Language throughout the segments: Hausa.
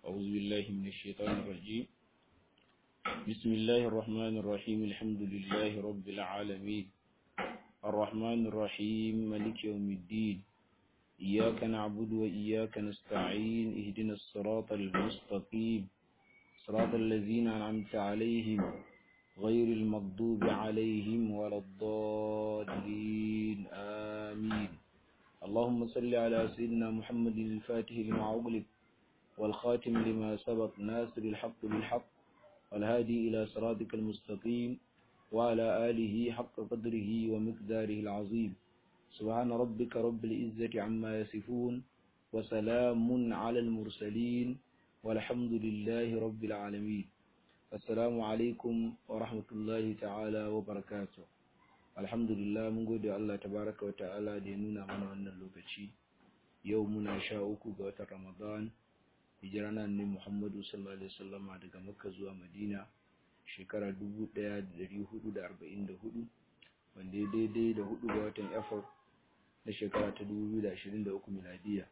أعوذ بالله من الشيطان الرجيم بسم الله الرحمن الرحيم الحمد لله رب العالمين الرحمن الرحيم ملك يوم الدين إياك نعبد وإياك نستعين اهدنا الصراط المستقيم صراط الذين أنعمت عليهم غير المغضوب عليهم ولا الضالين آمين اللهم صل على سيدنا محمد الفاتح لما أغلق والخاتم لما سبق ناصر الحق بالحق والهادي إلى صراطك المستقيم وعلى آله حق قدره ومقداره العظيم سبحان ربك رب العزة عما يصفون وسلام على المرسلين والحمد لله رب العالمين السلام عليكم ورحمة الله تعالى وبركاته alhamdulillah mun gode Allah tabaraka wa ta'ala da ya nuna mana wannan lokaci yau muna sha uku ga watan Ramadan hijira na ne Muhammadu sallallahu alaihi wasallam daga Makka zuwa Madina shekara 1444 wanda ya daidai da hudu ga watan April na shekara ta 2023 miladiya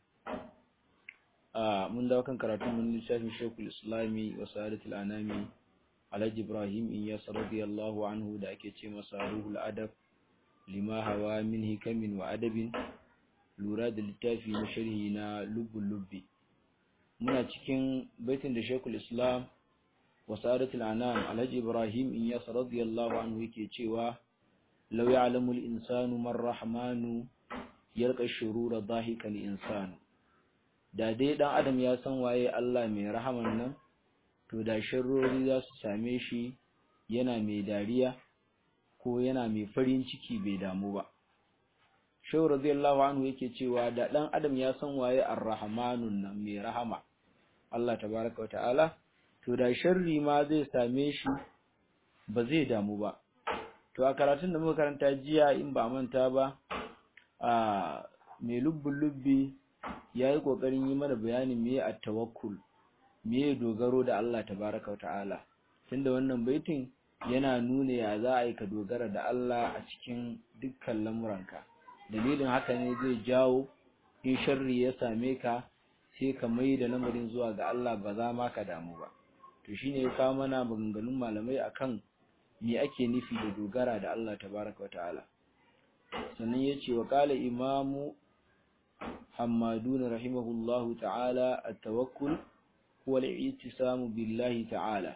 a mun dawo kan karatun mun littafin Sheikhul Islami wa Sa'adatul Anami Alhaji Ibrahim Iyas radiyallahu anhu da ake ce masa Ruhul Adab lima hawa min hikamin wa adabin lura da littafi na sharhi na lubbul lubbi muna cikin baitin da Sheikhul Islam wa Sa'adatul Anam Alhaji Ibrahim Iyas radiyallahu anhu yake cewa law ya'lamu al-insanu man rahmanu yalqa shurura dhahika al-insanu da dai dan adam ya san waye Allah mai rahaman nan to da sharrori za su same shi yana mai dariya ko yana mai farin ciki bai damu ba shehu radiyallahu anhu yake cewa da dan adam ya san waye ar-rahmanun nan mai rahama Allah tabaraka ta'ala to da sharri ma zai same shi ba zai damu ba to a karatun da muka karanta jiya in ba manta ba a mai lubbun lubbi ya yi ƙoƙarin yi mana bayanin me a tawakkul me dogaro da Allah tabaraka ta'ala tunda wannan baitin yana nuna ya za a yi ka dogara da Allah a cikin dukkan lamuranka dalilin haka ne zai jawo in sharri ya same ka sai ka mai da lamarin zuwa ga Allah ba za ma ka damu ba to shine ya kawo mana maganganun malamai akan me ake nufi da dogara da Allah tabaraka ta'ala sannan ya ce wa ƙala imamu حمادون رحمه الله تعالى التوكل هو الاعتصام بالله تعالى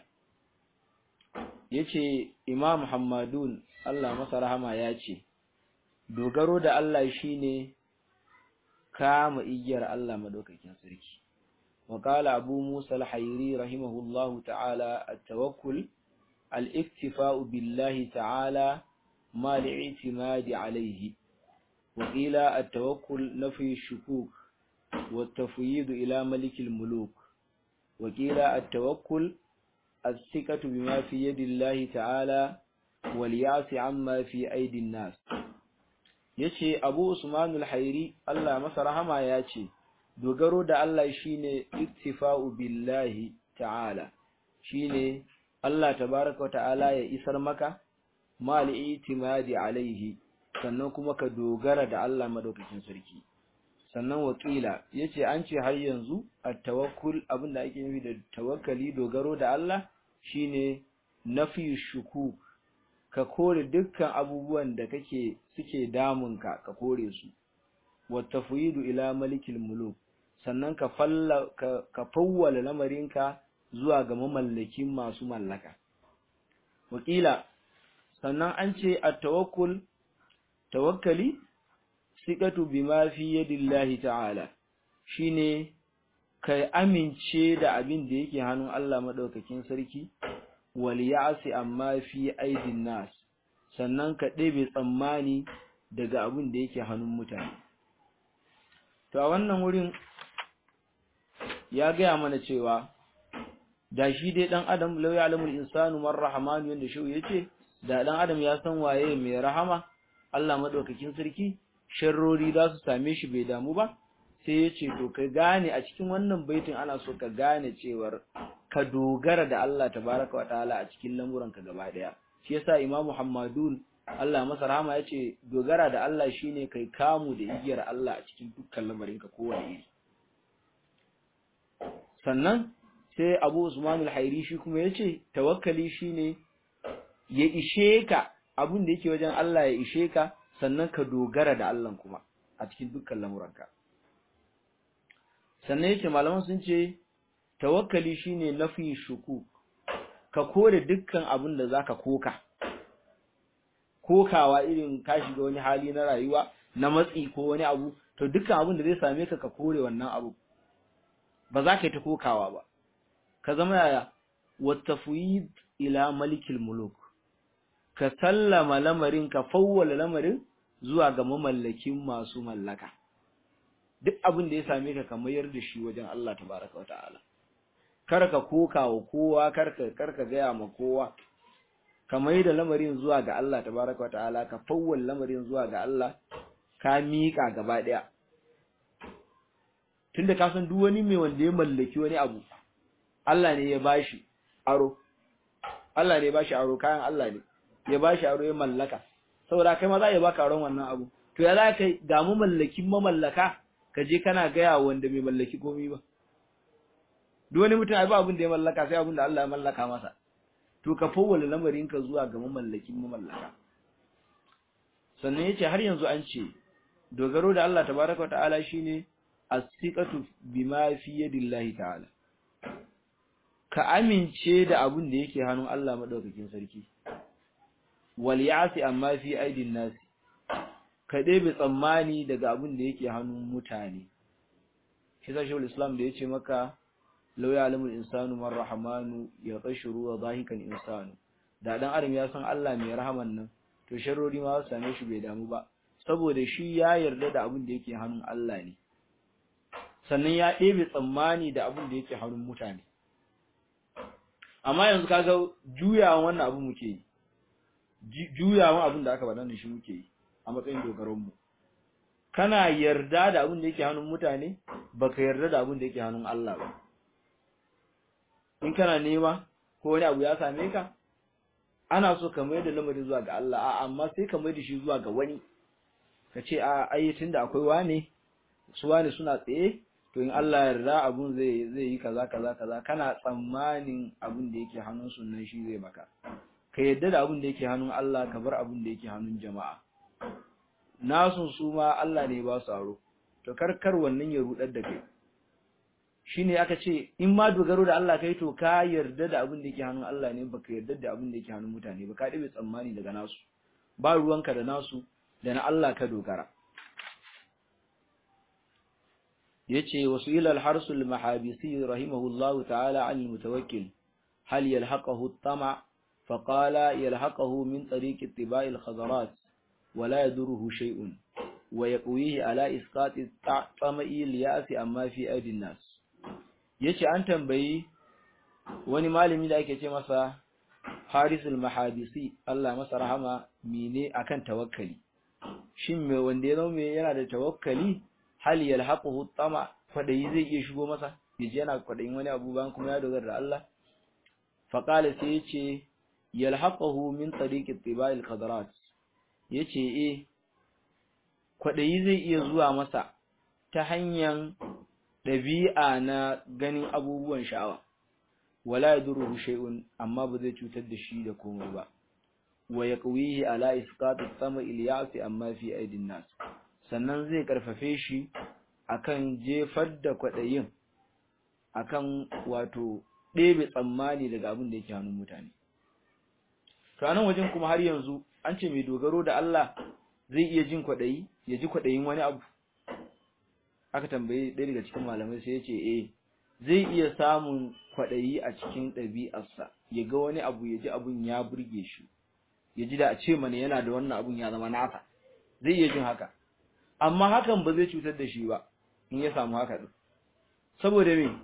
yace Imam Hammadun Allah masa rahama yace dogaro da Allah shine kama igiyar Allah madaukakin sarki wa qala Abu Musa al-Hayri rahimahullahu ta'ala at-tawakkul al-iktifa'u billahi ta'ala ma al-i'timadi alayhi وقيل التوكل نفي الشكوك والتفويض إلى ملك الملوك وقيل التوكل الثقة بما في يد الله تعالى واليأس عما في أيدي الناس yace Abu Usman al-Hairi Allah masa rahama yace dogaro da Allah shine iktifa'u billahi ta'ala shine Allah tabaaraka wa ta'ala ya isar maka mal itimadi alaihi sannan kuma ka dogara da Allah madaukakin sarki sannan wakila yace an ce har yanzu at-tawakkul abinda ake nufi da tawakkali dogaro da Allah shine nafi shuku ka kore dukkan abubuwan da kake suke damunka ka kore su wa tafwidu ila malikil muluk sannan ka falla ka, ka fawwala lamarinka zuwa ga mamallakin masu mallaka wakila sannan an ce at-tawakkul tawakkali siqatu bima fi yadillahi ta'ala shine kai amince da abin da yake hannun Allah madaukakin sarki wal ya'si amma fi aidin nas sannan ka ɗebe tsammani daga abin da yake hannun mutane to a wannan wurin ya gaya mana cewa da shi dai dan adam law ya'lamul insanu man rahmanu yanda shi yace da dan adam ya san waye mai rahama Allah madaukakin sarki sharrori za su same shi bai damu ba sai ya ce to ka gane a cikin wannan baitin ana so ka gane cewar ka dogara da Allah tabaraka wataala a cikin lamuranka gaba daya shi yasa Imam Muhammadun Allah masa rahama yace dogara da Allah shine kai kamu da igiyar Allah a cikin dukkan lamarinka kowane iri sannan sai Abu Usman al-Hairi shi kuma yace tawakkali shine ya ishe ka abin da yake wajen Allah ya ishe ka sannan ka dogara da Allah kuma a cikin dukkan lamuranka sannan yake malaman sun ce tawakkali shine nafi shuku ka kore dukkan abin da zaka koka kokawa irin ka shiga wani hali na rayuwa na matsi ko wani abu to dukkan abin da zai same ka ka kore wannan abu ba za ka yi ta kokawa ba ka zama yaya watafwid ila malikil muluk ka sallama lamarin ka fawwala lamarin zuwa ga mamallakin masu mallaka duk abin da ya same ka ka mayar da shi wajen Allah tabaraka wataala kar ka koka wa kowa kar ka kar ka gaya ma kowa ka mai da lamarin zuwa ga Allah tabaraka wataala ka fawwala lamarin zuwa ga Allah ka miƙa gaba ɗaya tunda ka san duk wani mai wanda ya mallaki wani abu Allah ne ya bashi aro Allah ne ya bashi aro kayan Allah ne ya bashi aro ya mallaka saboda kai ma za ya baka aron wannan abu to ya za ka ga mu mallakin mamallaka ka je kana gaya wanda bai mallaki komai ba duk wani mutum ai ba abin da ya mallaka sai abin da Allah ya mallaka masa to ka fawwala lamarin ka zuwa ga mamallakin mamallaka sannan yace har yanzu an ce dogaro da Allah tabaraka wa ta'ala shine as-siqatu bima fi yadillahi ta'ala ka amince da abin da yake hannun Allah madaukakin sarki wal ya'si amma fi aidin nasi ka ɗebe tsammani daga abin da yake hannun mutane shi sa shawul islam da yace maka law ya'lamul insanu man rahmanu ya qashuru wa dhahikan insanu da dan adam ya san Allah mai rahaman nan to sharrori ma su same shi bai damu ba saboda shi ya yarda da abin da yake hannun Allah ne sannan ya ɗebe tsammani da abin da yake hannun mutane amma yanzu kaga juyawan wannan abu muke yi juyawan abin da aka faɗa da shi muke yi a matsayin dogaron mu kana yarda da abin da yake hannun mutane baka yarda da abin da yake hannun Allah ba in kana nema ko wani abu ya same ka ana so ka mai da lamarin zuwa ga Allah a amma sai ka mai da shi zuwa ga wani ka ce a ai tunda akwai wane su wane suna tsaye to in Allah yarda abun zai zai yi kaza kaza kaza kana tsammanin abun da yake hannun sunan shi zai maka ka yadda da abun da yake hannun Allah ka bar abun da yake hannun jama'a nasun su ma Allah ne ba su aro to karkar wannan ya rudar da kai shine aka ce in ma dogaro da Allah kai to ka yarda da abun da yake hannun Allah ne baka yarda da abun da yake hannun mutane ba ka dabe tsammani daga nasu ba ruwanka da nasu da na Allah ka dogara yace wasu ila al-harsu al-mahabisi rahimahullahu ta'ala an al-mutawakkil hal yalhaqahu at-tama fa qala yalhaqahu min tariq ittiba' al-khadarat wa la yaduruhu shay'un wa yaqwihi ala isqat at-tama'i al-ya'si amma fi aidi an-nas yace an tambayi wani malami da ake ce masa harisul mahabisi Allah masa rahama mene akan tawakkali shin me wanda ya zama yana da tawakkali hal yalhaquhu tama kwadayi zai iya shigo masa yaje yana kwadayin wani abu bayan kuma ya dogara da Allah fa qala sai yace yalhaquhu min tariqi tiba'il qadarat yace eh kwadayi zai iya zuwa masa ta hanyar dabi'a na ganin abubuwan sha'awa wala yaduruhu shay'un amma ba zai cutar da shi da komai ba wa yaqwihi ala isqat at-tama ilyasi amma fi aidin nas sannan zai karfafe shi akan jefar da kwadayin akan wato ɗebe tsammani daga abin da yake hannun mutane to anan wajen kuma har yanzu an ce mai dogaro da Allah zai iya jin kwadayi ya ji kwadayin wani abu aka tambaye ɗaya daga cikin malamai sai ya ce eh zai iya samun kwadayi a cikin ɗabi'arsa ya ga wani abu ya ji abun ya burge shi ya ji da a ce mana yana da wannan abun ya zama nasa zai iya jin haka amma hakan ba zai cutar da shi ba in ya samu haka din saboda me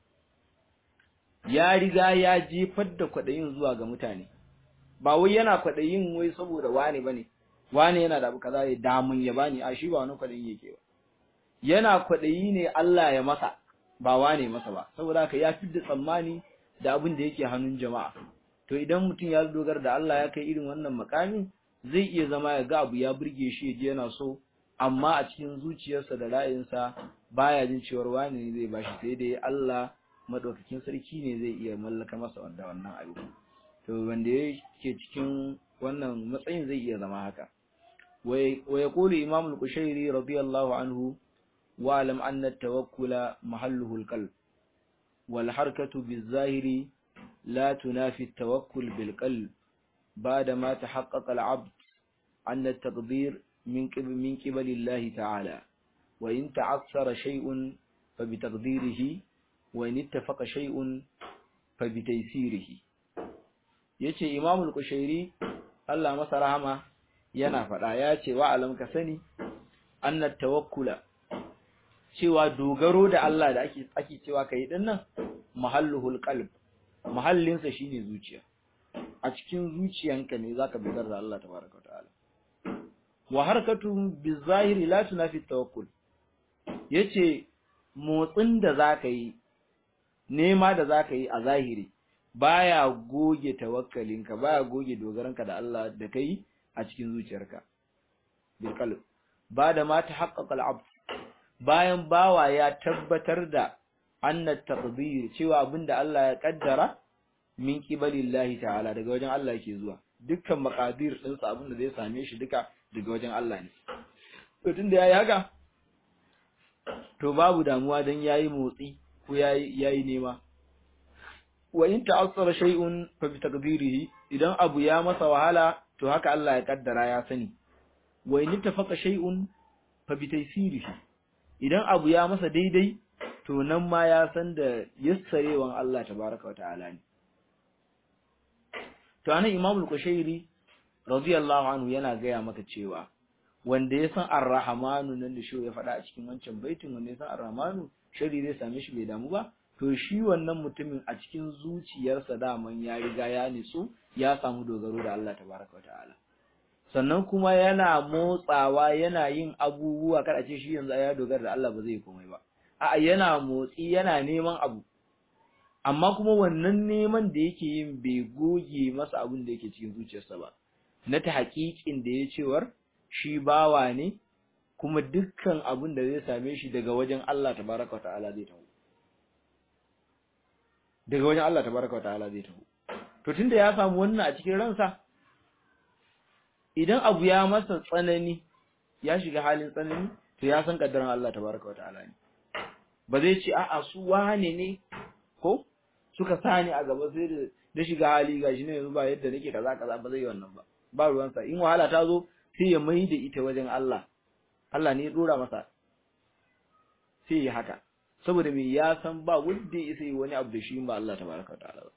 ya riga ya jefar da kwadayin zuwa ga mutane ba wai yana kwadayin wai saboda wane bane wane yana da abu kaza ya damun ya bani a shi ba wani kwadayin yake ba yana kwadayi ne Allah ya masa ba wane masa ba saboda haka ya fidda tsammani da abin da yake hannun jama'a to idan mutum ya dogara da Allah ya kai irin wannan makami zai iya zama ya ga abu ya burge shi ya je yana so amma a cikin zuciyarsa da ra'ayinsa baya jin cewar wani ne zai bashi sai dai Allah madaukakin sarki ne zai iya mallaka masa wanda wannan abu to wanda yake cikin wannan matsayin zai iya zama haka wa yaqulu imam al-qushairi radiyallahu anhu wa alam anna at-tawakkula mahalluhu al-qalb wal harakatu biz-zahiri la tunafi at-tawakkul bil-qalb بعد ما تحقق العبد أن التقدير من قبل من قبل الله تعالى وإن تعثر شيء فبتقديره وإن اتفق شيء فبتيسيره yace Imam al-Qushairi Allah masa rahama yana faɗa yace wa alam ka sani anna tawakkula cewa dogaro da Allah da ake ake cewa kai din nan mahalluhul qalb mahallin sa shine zuciya a cikin zuciyanka ne zaka dogara da Allah tabaraka wa ta'ala wa harkatu bizahiri la tunafi tawakkul yace motsin da zaka yi nema da zaka yi a zahiri baya goge tawakkalinka baya goge dogaranka da Allah da kai a cikin zuciyarka bil qalb bada ma tahaqqaqa al-abd bayan bawa ya tabbatar da anna taqdir cewa abinda Allah ya kaddara min qibalillahi ta'ala daga wajen Allah yake zuwa dukkan maqadir din sa abinda zai same shi duka daga wajen Allah ne to tunda yayi haka to babu damuwa dan yayi motsi ko yayi yayi nema wa in ta'assara shay'un fa bi taqdirihi idan abu ya masa wahala to haka Allah ya kaddara ya sani wa in tafaqa shay'un fa bi taysirihi idan abu ya masa daidai to nan ma ya san da yassarewan Allah tabaraka wa ta'ala ne to anan Imam al-Qushairi radiyallahu anhu yana gaya maka cewa wanda ya san ar-rahmanu nan da shi ya faɗa a cikin wancan baitin wanda ya san ar-rahmanu shari zai same shi bai damu ba to shi wannan mutumin a cikin zuciyarsa daman ya riga ya nitsu ya samu dogaro da Allah tabaraka wa ta'ala sannan kuma yana motsawa yana yin abubuwa kada ce shi yanzu ya dogara da Allah ba zai komai ba a'a yana motsi yana neman abu amma kuma wannan neman da yake yin bai goge masa abin da yake cikin zuciyarsa ba na ta haƙiƙin da ya cewar shi bawa ne kuma dukkan abin da zai same shi daga wajen Allah tabaraka wa ta'ala zai taho daga wajen Allah tabaraka wa ta'ala zai taho to tunda ya samu wannan a cikin ransa idan abu ya masa tsanani ya shiga halin tsanani to ya san kaddaran Allah tabaraka wa ta'ala ne ba zai ce a'a su wane ne ko suka sani a gaba sai da da shiga hali gashi ne yanzu ba yadda nake kaza kaza ba zai yi wannan ba ba ruwansa in wahala ta zo sai ya mai da ita wajen Allah Allah ne ya dora masa sai ya haka saboda me ya san ba wanda ya sai wani abu da shi ba Allah tabaraka wa ta'ala ba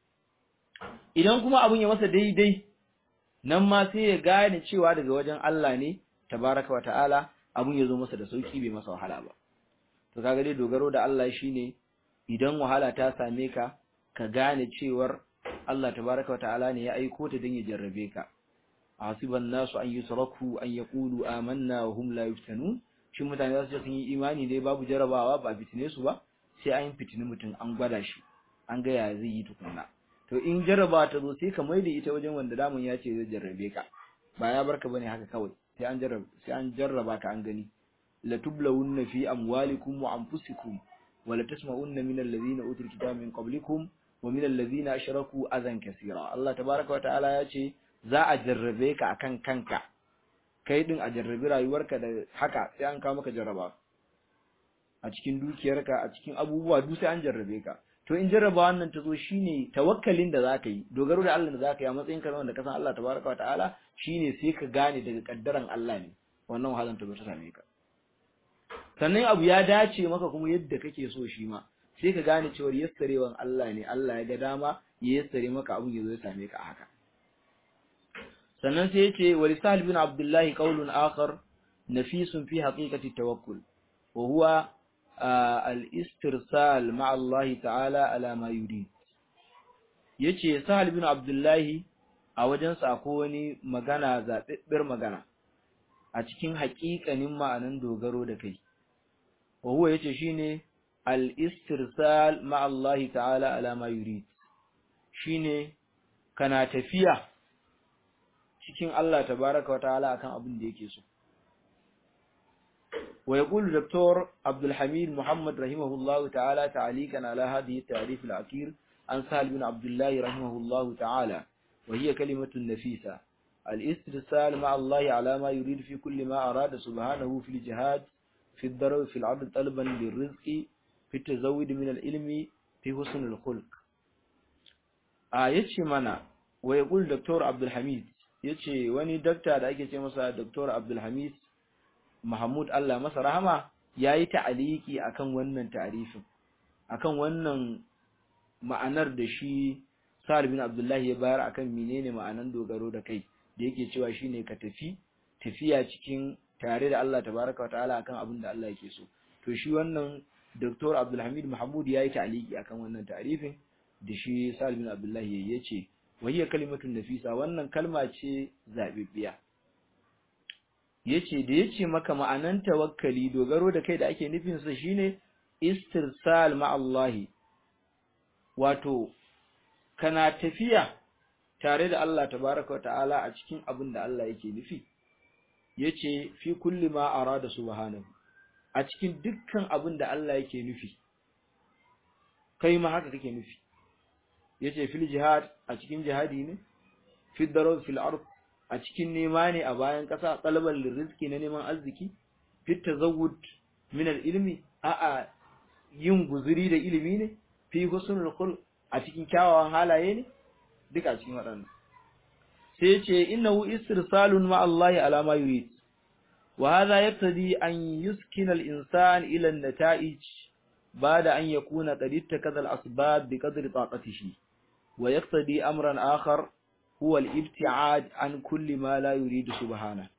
idan kuma abun ya masa daidai nan ma sai ya gane cewa daga wajen Allah ne tabaraka wa ta'ala abun ya zo masa da sauki bai masa wahala ba to kaga dai dogaro da Allah shine idan wahala ta same ka ka gane cewar Allah tabaraka wa ta'ala ne ya aiko ta don ya jarrabe ka hasiban nasu an yusraku an yaqulu amanna wa hum la yuftanun shin mutane za su ce sun yi imani dai babu jarabawa ba fitine su ba sai an fitini mutum an gwada shi an ga ya zai yi tukunna to in jarraba ta zo sai ka mai da ita wajen wanda damun ya ce zai jarrabe ka ba ya barka bane haka kawai sai an jarraba sai an jarraba ka an gani la tublawunna fi amwalikum wa anfusikum wa la tasma'unna min alladhina utul kitaba min qablikum wa min alladhina ashraku azan kaseera Allah tabaaraka wa ta'ala ya ce za a jarrabe ka akan kanka kai din a jarrabi rayuwarka da haka sai an kawo maka jarraba a cikin dukiyarka a cikin abubuwa duk sai an jarrabe ka to in jarraba wannan ta zo shine tawakkalin da zaka yi dogaro da Allah da zaka yi a matsayin ka wanda ka san Allah tabaraka wataala shine sai ka gane daga kaddaran Allah ne wannan wahalan ta zo ta same ka sannan abu ya dace maka kuma yadda kake so shi ma sai ka gane cewa yassarewan Allah ne Allah ya ga dama ya yassare maka abun ya zo ya same ka a haka sannan sai yace wa lisal bin abdullahi qaulun akhar nafisun fi haqiqati tawakkul wa huwa al-istirsal ma'a Allah ta'ala ala ma yurid yace sahal bin abdullahi a wajen sa ko wani magana zabibbir magana a cikin haƙiƙanin ma'anan dogaro da kai wa huwa yace shine al-istirsal ma'a Allah ta'ala ala ma yurid shine kana tafiya cikin Allah tabaraka wa ta'ala akan abin da yake so ويقول الدكتور عبد الحميد محمد رحمه الله تعالى تعليقا على هذه التعريف الأخير عن سهل بن عبد الله رحمه الله تعالى وهي كلمة نفيسة الاسترسال مع الله على ما يريد في كل ما أراد سبحانه في الجهاد في الضرب في العرض طلبا للرزق في التزود من العلم في حسن الخلق آية منا ويقول دكتور عبد الحميد yace wani dakta da ake ce masa Dr. Abdul Hamid Mahmud Allah masa rahama yayi ta'aliki akan wannan ta'arifin akan wannan ma'anar da shi Sa'ad bin Abdullah ya bayar akan menene ma'anan dogaro da kai da yake cewa shine ka tafi tafiya cikin tare da Allah tabaraka wa ta'ala akan abin da Allah yake so to shi wannan Dr. Abdul Hamid Mahmud yayi ta'aliki akan wannan ta'arifin da shi Sa'ad bin Abdullah yace wahiya kalimatun nafisa wannan kalma ce zabibbiya yace da yace maka ma'anan tawakkali dogaro da kai da ake nufin sa shine istirsal ma Allah wato kana tafiya tare da Allah tabaraka wa ta'ala a cikin abin da Allah yake nufi yace fi kulli ma arada subhanahu a cikin dukkan abin da Allah yake nufi kai ma haka kake nufi yace fil jihad a cikin jihadi ne fil darab fil ard a cikin nema ne a bayan kasa talaban rizqi na neman arziki fit tazawwud min al ilmi a a yin guzuri da ilimi ne fi husnul khul a cikin kyawawan halaye ne duka a cikin waɗannan sai yace innahu istirsalun ma Allah ala ma yurid wa hadha yaqtadi an yuskina al insan ila an nata'ij بعد أن يكون قد اتخذ الأسباب بقدر طاقته ويقتضي أمرا آخر هو الابتعاد عن كل ما لا يريد سبحانه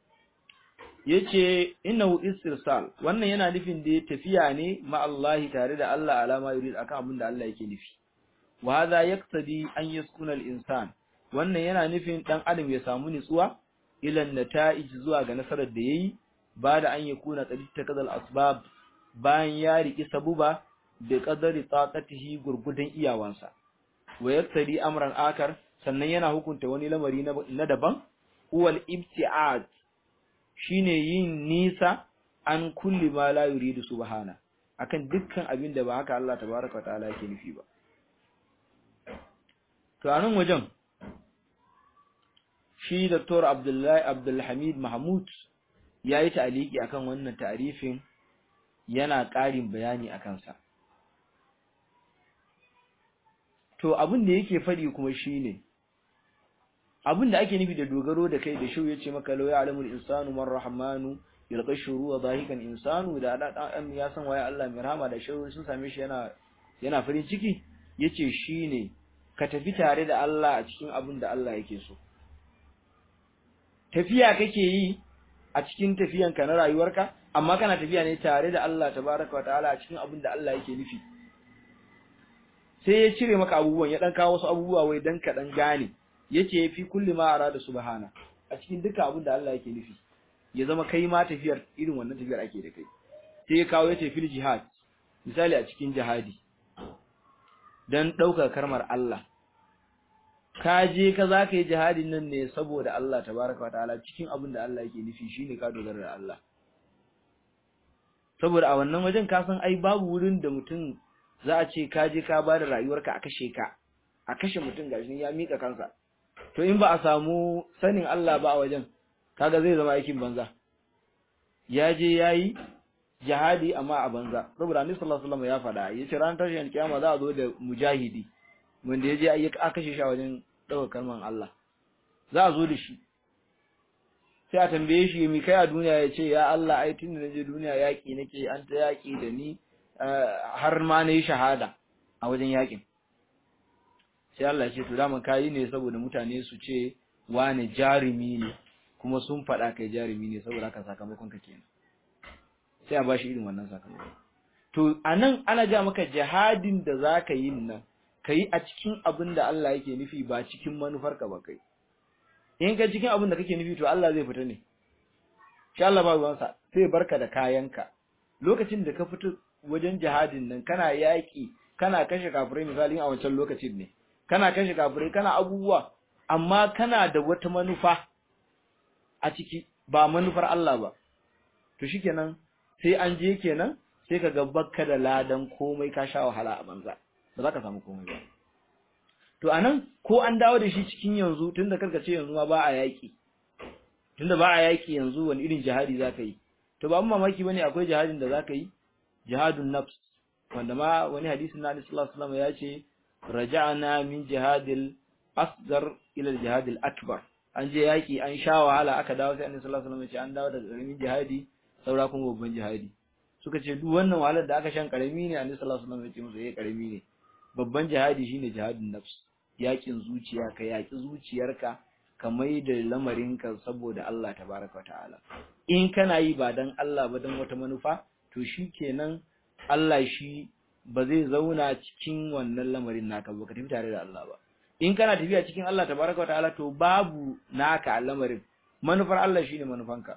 yace innahu istirsal wannan yana nufin da tafiya ne ma Allah tare da Allah alama yurid akan abin da Allah yake nufi wa hadha yaqtadi an yaskuna al-insan wannan yana nufin dan adam ya samu nutsuwa ila nata'ij zuwa ga nasarar da yayi ba da an yakuna qad takadal asbab bayan ya riki sabuba da qadari taqatihi gurgudan iyawansa wa yaktari amran akar sannan yana hukunta wani lamari na daban huwal ibti'ad shine yin nisa an kulli ma la yuridu subhana akan dukkan abin da ba haka Allah tabaaraka ta'ala yake nufi ba to anan wajen shi Dr. Abdullahi Abdul Hamid Mahmud yayi ta'aliki akan wannan ta'arifin yana ƙarin bayani akan sa to abin da yake faɗi kuma shine abin da ake nufi da dogaro da kai da shau yace maka law ya'lamul insanu man rahmanu yalqa shuru wa dhahikan insanu da dan ya san waye Allah mai rahama da shau sun same shi yana yana farin ciki yace shine ka tafi tare da Allah a cikin abin da Allah yake so tafiya kake yi a cikin tafiyanka na rayuwarka amma kana tafiya ne tare da Allah tabaraka wa ta'ala a cikin abin da Allah yake nufi sai ya cire maka abubuwan ya dan kawo wasu abubuwa wai dan ka dan gane yace fi kulli ma arada subhana a cikin duka abin da Allah yake nufi ya zama kai ma tafiyar irin wannan tafiyar ake da kai sai ya kawo yace fil jihad misali a cikin jihadi dan dauka karmar Allah ka je ka zaka yi jihadin nan ne saboda Allah tabaraka wa ta'ala cikin abin da Allah yake nufi shine ka dogara da Allah saboda a wannan wajen ka san ai babu wurin da mutum za a ce ka je ka bada rayuwarka a kashe ka a kashe mutum gashi ya mika kansa to in ba a samu sanin Allah ba a wajen kaga zai zama aikin banza ya je yayi jihadi amma a banza saboda Annabi sallallahu alaihi wasallam ya faɗa yace ran tashin kiyama za a zo da mujahidi wanda ya je a kashe shi a wajen ɗaukar kalman Allah za a zo da shi sai a tambaye shi mi kai a duniya ya ce ya Allah ai tun da naje duniya yaƙi nake an ta yaƙi da ni har ma na yi shahada a wajen yaƙin sai Allah ya ce to daman kayi ne saboda mutane su ce wane jarumi ne kuma sun faɗa kai jarumi ne saboda haka sakamakon ka kenan sai a ba shi irin wannan sakamakon to anan ana ja maka jihadin da za ka yi nan ka yi a cikin abin da Allah yake nufi ba cikin manufarka ba kai in ka cikin abin da kake nufi to Allah zai fita ne sha Allah ba ruwansa sai barka da kayanka lokacin da ka fito wajen jihadin nan kana yaƙi kana kashe kafirai misali a wancan lokacin ne kana kashe kafirai kana abubuwa amma kana da wata manufa a ciki ba manufar Allah ba to shikenan sai an je kenan sai ka ga bakka da ladan komai ka sha wahala a banza ba za ka samu komai ba to anan ko an dawo da shi cikin yanzu tunda karka ce yanzu ma ba a yaki tunda ba a yaki yanzu wani irin jihadi zaka yi to ba mamaki bane akwai jihadin da zaka yi jihadun nafs wanda ma wani hadisin na Annabi sallallahu alaihi wasallam ya ce raja'na min jihadil asgar ila jihadil akbar an je yaki an sha wahala aka dawo sai Annabi sallallahu alaihi wasallam ya ce an dawo daga karamin jihadi saura kuma babban jihadi suka ce duk wannan wahalar da aka shan karami ne Annabi sallallahu alaihi wasallam ya ce musu eh karami ne babban jihadi shine jihadun nafs yakin zuciya ka yaki zuciyarka ka mai da lamarinka saboda Allah tabaraka ta'ala in kana yi ba dan Allah ba dan wata manufa to shikenan Allah shi ba zai zauna cikin wannan lamarin naka ba ka tafi tare da Allah ba in kana tafiya cikin Allah tabaraka ta'ala to babu naka a lamarin manufar Allah shine manufanka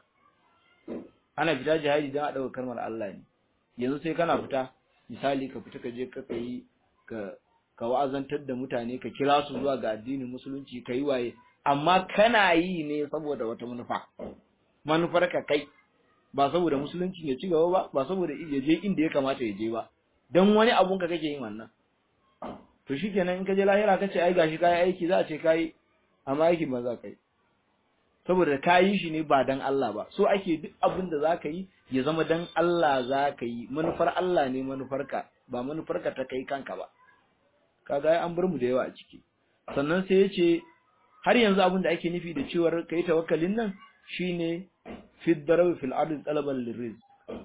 ana fita jihadi dan a dauka kalmar Allah ne yanzu sai kana fita misali ka fita ka je ka kai ka ka wa'azantar da mutane ka kira su zuwa ga addinin musulunci kai waye amma kana yi ne saboda wata manufa manufar ka kai ba saboda musulunci ya ci gaba ba ba saboda ya je inda ya kamata ya je ba dan wani abun ka kake yin wannan to shikenan in ka je lahira ka ce ai gashi kai aiki za a ce kai amma aiki ba za ka yi saboda ka yi shi ne ba dan Allah ba so ake duk abin da za ka yi ya zama dan Allah za ka yi manufar Allah ne manufarka ba manufarka ta kai kanka ba kaga an bar mu da yawa a ciki sannan sai ya ce har yanzu abin da ake nufi da cewar kai tawakkalin nan shine fi darabi fil ardi talaban lirrizq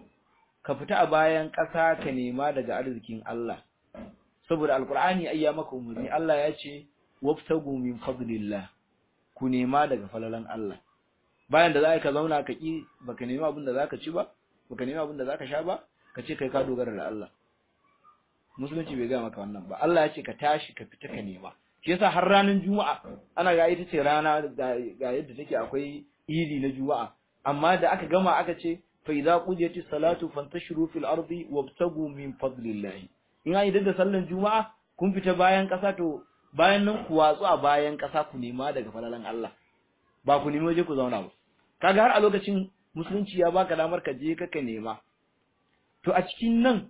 ka fita a bayan ƙasa ka nema daga arzikin Allah saboda alqur'ani ayya maka umarni Allah ya ce wabtagu min fadlillah ku nema daga falalan Allah bayan da za ka zauna ka ki baka nema abin da zaka ci ba baka nema abin da zaka sha ba ka ce kai ka dogara da Allah musulunci bai ga maka wannan ba Allah ya ce ka tashi ka fita ka nema shi yasa har ranar juma'a ana ga ita ce rana ga yadda take akwai idi na juma'a amma da aka gama aka ce fa idza qudiyati salatu fantashiru fil ardi wabtagu min fadlillah in ai da sallan juma'a kun fita bayan kasa to bayan nan ku watsu a bayan kasa ku nema daga falalan Allah ba ku nemi waje ku zauna ba kaga har a lokacin musulunci ya baka damar ka je ka nema to a cikin nan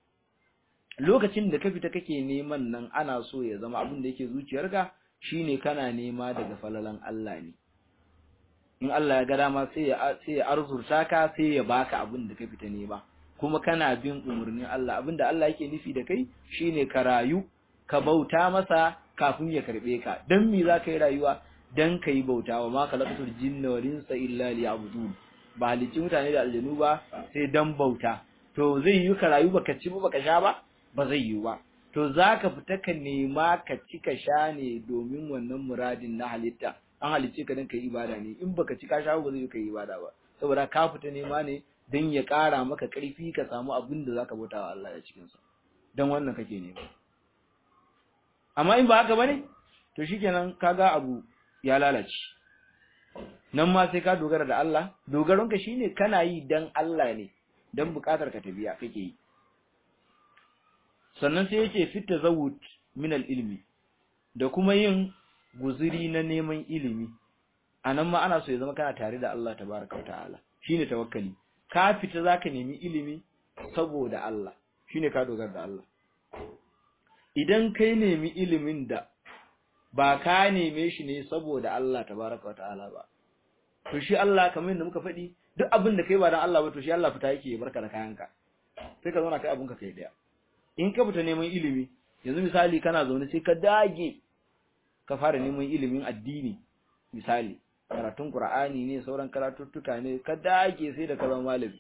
lokacin da ka fita kake neman nan ana so ya zama abin da yake zuciyarka shine kana nema daga falalan Allah ne in Allah ya ga dama sai ya sai ya arzurta ka sai ya baka abin da ka fita nema kuma kana bin umurnin Allah abin da Allah yake nufi da kai shine ka rayu ka bauta masa kafin ya karbe ka dan me za ka yi rayuwa dan ka yi bauta wa ma khalaqatul jinna wal insa illa liya'budun ba halicci mutane da aljanu ba sai dan bauta to zai yi ka rayu baka ci ba baka sha ba ba zai yi ba to zaka fita ka nema ka ci ka sha ne domin wannan muradin na halitta an halicce ka dan kai ibada ne in baka ci ka sha ba zai yi kai ibada ba saboda ka fita nema ne dan ya ƙara maka ƙarfi ka samu abin da zaka bauta wa Allah ya cikin sa dan wannan kake nema amma in ba haka bane to shikenan kaga abu ya lalace nan ma sai ka dogara da Allah dogaronka shine kana yi dan Allah ne dan bukatar ka ta biya kake yi sannan sai yake fit tazawud min al-ilmi da kuma yin guzuri na neman ilimi anan ma ana so ya zama kana tare da Allah tabaraka wa ta'ala shine tawakkali ka fita zaka nemi ilimi saboda Allah shine ka dogara da Allah idan kai nemi ilimin da ba ka neme shi ne saboda Allah tabaraka wa ta'ala ba to shi Allah kamar yadda muka faɗi duk abin da kai ba dan Allah ba to shi Allah fita yake barka da kayanka sai ka zauna kai abun ka kai daya in ka fita neman ilimi yanzu misali kana zaune sai ka dage ka fara neman ilimin addini misali karatun Qur'ani ne sauran karatuttuka ne ka dage sai da ka zama malami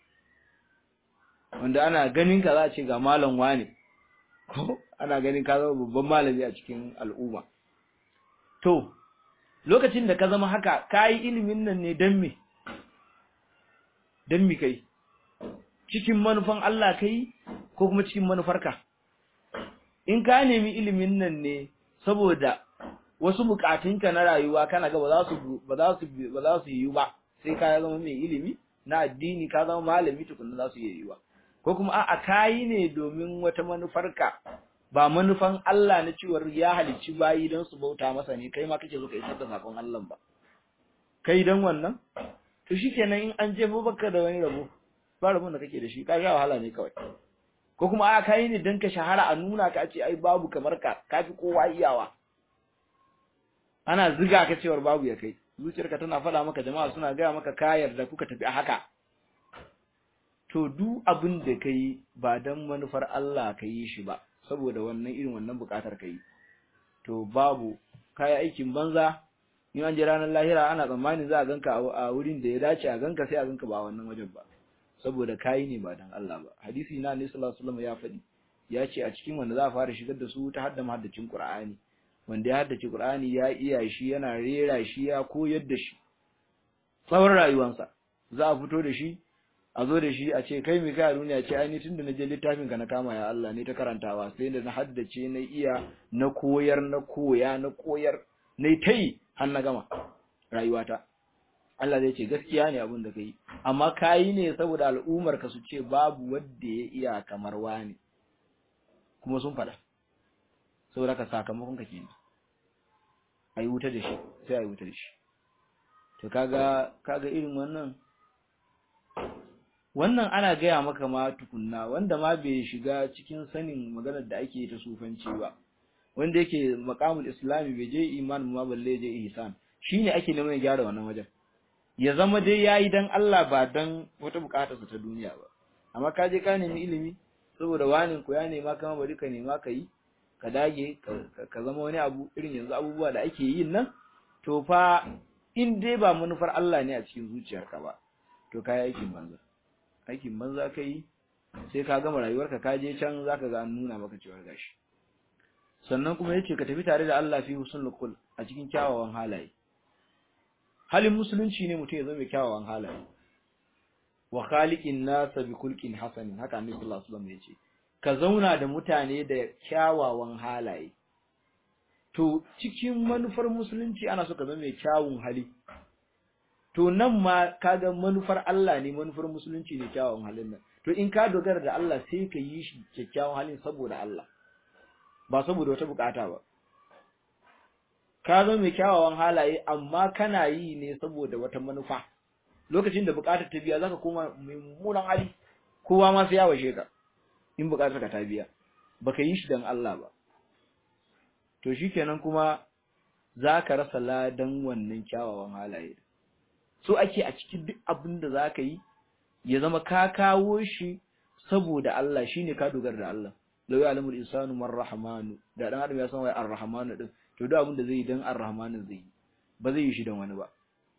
wanda ana ganin ka za a ce ga malam wane ko ana ganin ka zama babban malami a cikin al'umma to lokacin da ka zama haka kai ilimin nan ne dan me dan me kai cikin manufan Allah kai ko kuma cikin manufarka in ka nemi ilimin nan ne saboda wasu bukatunka na rayuwa kana ga ba za su ba za su ba za su yi ba sai ka zama mai ilimi na addini ka zama malami tukunna za su yi ba ko kuma a'a kayi ne domin wata manufarka ba manufan Allah na cewar ya halicci bayi don su bauta masa ne kai ma kake so ka isar da sakon Allah ba kai dan wannan to shikenan in an jefo baka da wani rabo ba rabon da kake da shi ka sha wahala ne kawai ko kuma a kai ne dan ka shahara a nuna ka ce ai babu kamar ka kafi kowa iyawa ana ziga ka cewar babu ya kai zuciyarka tana faɗa maka jama'a suna gaya maka ka yarda kuka tafi a haka to duk abin da kai ba dan manufar Allah ka yi shi ba saboda wannan irin wannan bukatar ka yi to babu kai aikin banza in an je ranar lahira ana tsammanin za a ganka a wurin da ya dace a ganka sai a ganka ba wannan wajen ba saboda kai ne ba dan Allah ba hadisi na Annabi sallallahu alaihi wasallam ya faɗi ya ce a cikin wanda za a fara shigar da su ta hadda mahaddacin Qur'ani wanda ya haddace Qur'ani ya iya shi yana rera shi ya koyar da shi tsawon rayuwarsa za a fito da shi a zo da shi a ce kai mai kai a duniya ce ai tunda na je littafin ka na kama ya Allah ne ta karantawa sai da na haddace na iya na koyar na koya na koyar na tai har na gama rayuwata Allah zai ce gaskiya ne abin da kai amma kayi ne saboda al'ummar ka su ce babu wanda ya iya kamar wani kuma sun faɗa saboda ka sakamakon ka kenan ayi wuta da shi sai ayi wuta da shi to kaga kaga irin wannan wannan ana gaya maka ma tukunna wanda ma bai shiga cikin sanin maganar da ake ta sufanci ba wanda yake maqamul islami bai je iman ma balle je ihsan shine ake neman ya gyara wannan wajen ya zama dai yayi dan Allah ba dan wata bukatar sa ta duniya ba amma ka je ka nemi ilimi saboda wani ku ya nema kama bari ka nema ka yi ka dage ka zama wani abu irin yanzu abubuwa da ake yin nan to fa in dai ba manufar Allah ne a cikin zuciyarka ba to kai aikin banza aikin banza kai sai ka gama rayuwarka ka je can zaka ga an nuna maka cewa gashi sannan kuma yace ka tafi tare da Allah fi husnul qul a cikin kyawawan halaye halin musulunci ne mutum ya zama kyawawan halaye wa khaliqin nas bi khulqin hasanin haka annabi sallallahu alaihi wasallam yace ka zauna da mutane da kyawawan halaye to cikin manufar musulunci ana so ka zama mai kyawun hali to nan ma kaga manufar Allah ne manufar musulunci ne kyawun halin nan to in ka dogara da Allah sai ka yi shi kyakkyawan halin saboda Allah ba saboda wata bukata ba ka zama mai kyawawan halaye amma kana yi ne saboda wata manufa lokacin da bukatar ta biya zaka koma mai mummunan hali kowa ma sai ya washe ka in bukatar ka ta biya baka yi shi dan Allah ba to shikenan kuma zaka rasa ladan wannan kyawawan halaye so ake a cikin duk abin da zaka yi ya zama ka kawo shi saboda Allah shine ka dogara da Allah law ya'lamul insanu man rahmanu da dan adam ya san wai ar-rahmanu din to duk abin da zai yi dan ar-rahmanu zai yi ba zai yi shi dan wani ba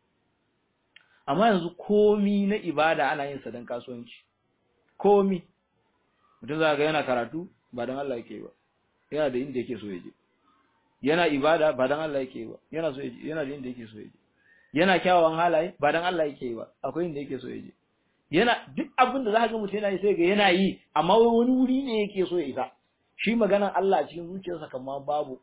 amma yanzu komi na ibada ana yin sa dan kasuwanci komi mutum za ga yana karatu ba dan Allah yake ba yana da inda yake so ya je yana ibada ba dan Allah yake ba yana so yana da inda yake so ya je yana kyawawan halaye ba dan Allah yake ba akwai inda yake so ya je yana duk abin da za ga mutum yana yi sai ga yana yi amma wani wuri ne yake so ya isa shi maganar Allah a cikin zuciyarsa kamar babu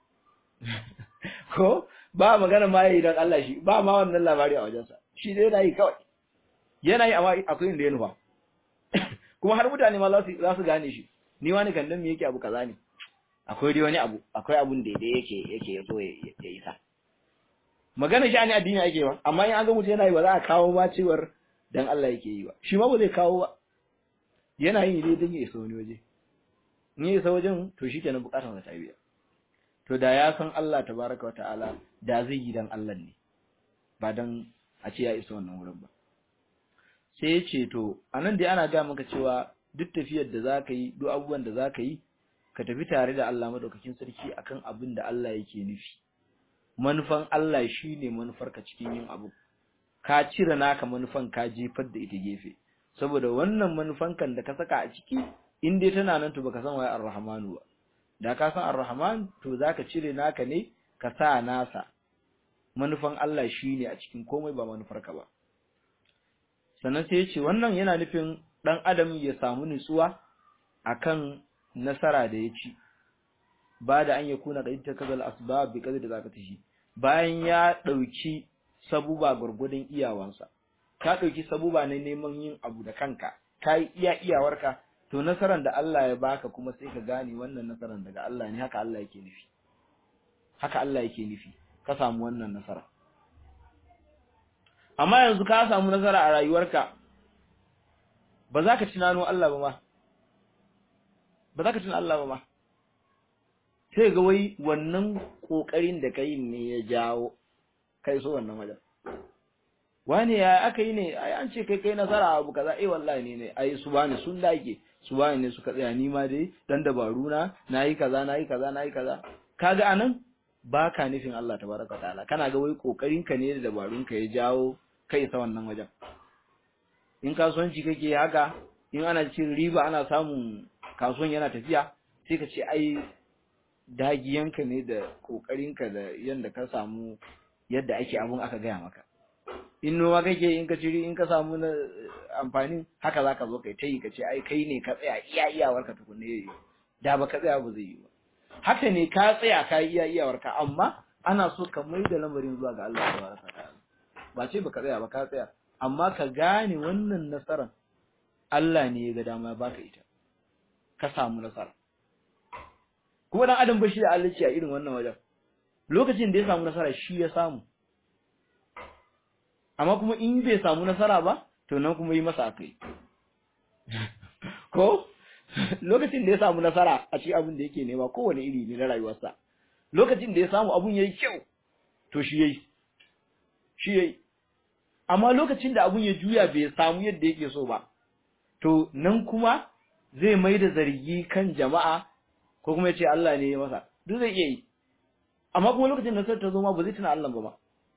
ko ba magana ma yayi dan Allah shi ba ma wannan labari a wajensa shi dai yana yi kawai yana yi amma akwai inda ya nufa kuma har mutane ma za su za su gane shi ni wani kan dan me yake abu kaza ne akwai dai wani abu akwai abun da dai yake yake so ya isa magana shi ne addini ake ba amma in an ga mutum yana yi ba za a kawo ba cewar dan Allah yake yi ba shi ma ba zai kawo ba yana yi dai dan ya isa wani waje in ya isa wajen to shikenan bukatar sa ta biya to da ya san Allah tabaraka wa ta'ala da zai yi dan Allah ne ba dan a ce ya isa wannan wurin ba sai ya ce to anan dai ana ga maka cewa duk tafiyar da zaka yi duk abubuwan da zaka yi ka tafi tare da Allah madaukakin sarki akan abin da Allah yake nufi manufan Allah shine manufarka cikin yin abu ka cire naka manufan ka jefar da ita gefe saboda wannan manufan kan da ka saka a ciki in dai tana nan to baka san waye Ar-Rahmanu ba da ka san Ar-Rahman to zaka cire naka ne ka sa nasa manufan Allah shine a cikin komai ba manufarka ba sannan sai ya ce wannan yana nufin dan adam ya samu nutsuwa akan nasara da ya ci ba da an yakuna qad takazal asbab bi qadri zakatihi bayan ya dauki sabuba gurgudun iyawansa ka dauki sabuba ne neman yin abu da kanka kai iya iyawarka to nasaran da Allah ya baka kuma sai ka gane wannan nasaran daga Allah ne haka Allah yake nufi haka Allah yake nufi ka samu wannan nasara amma yanzu ka samu nasara a rayuwarka ba za ka tunano Allah ba ma ba za ka tuna Allah ba ma sai ga wai wannan kokarin da kai ne ya jawo kai so wannan wajen wani ya aka yi ne ai an ce kai kai nasara abu kaza eh wallahi ne ne ai su bani sun dage su bani ne suka tsaya ni ma dai dan dabaru na nayi kaza nayi kaza nayi kaza kaga anan baka nufin Allah tabaraka ta'ala kana ga wai kokarin ka ne da dabarun ka ya jawo kai sa wannan wajen in kasuwanci kake haka in ana cin riba ana samun kasuwan yana tafiya sai ka ce ai dagiyanka ne da kokarinka da yanda ka samu yadda ake abun aka gaya maka in noma kake in ka ciri in ka samu na amfanin haka zaka zo kai tayi ka ce ai kai ne ka tsaya iya iyawarka tukunne yayi da ba ka tsaya ba zai yi ba haka ne ka tsaya ka iya iyawarka amma ana so ka mai da lamarin zuwa ga Allah subhanahu wataala ba ce baka tsaya ba ka tsaya amma ka gane wannan nasaran Allah ne ya ga dama baka ita ka samu nasara kuma dan adam ba shi da Allah a irin wannan wajen lokacin da ya samu nasara shi ya samu amma kuma in bai samu nasara ba to nan kuma yi masa akai ko lokacin da ya samu nasara a cikin abin da yake nema kowane iri ne na rayuwarsa lokacin da ya samu abun yayi kyau to shi yayi shi yayi amma lokacin da abun ya juya bai samu yadda yake so ba to nan kuma zai mai da zargi kan jama'a ko kuma ya ce Allah ne ya masa duk zai iya yi amma kuma lokacin da nasara ta zo ma ba zai tuna Allah ba ma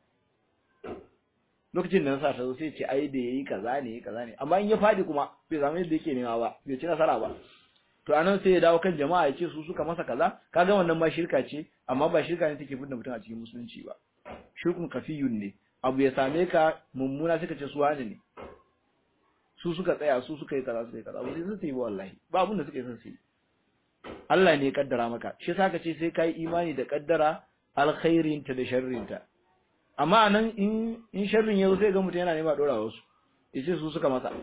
lokacin da nasara ta zo sai ya ce ai da yayi kaza ne yayi kaza ne amma in ya fadi kuma bai samu yadda yake nema ba bai ci nasara ba to anan sai ya dawo kan jama'a ya ce su suka masa kaza kaga wannan ma shirka ce amma ba shirka ne take fitar mutum a cikin musulunci ba shirkun kafiyun ne abu ya same ka mummuna suka ce su wani ne su suka tsaya su suka yi kaza suka yi kaza ba sai su yi ba wallahi ba abin da suka yi sun su yi Allah ne ya kaddara maka shi yasa ka ce sai kai imani da kaddara alkhairinta da sharrinta amma anan in in sharrin yazo sai ga mutum yana nema dora wasu yace su suka masa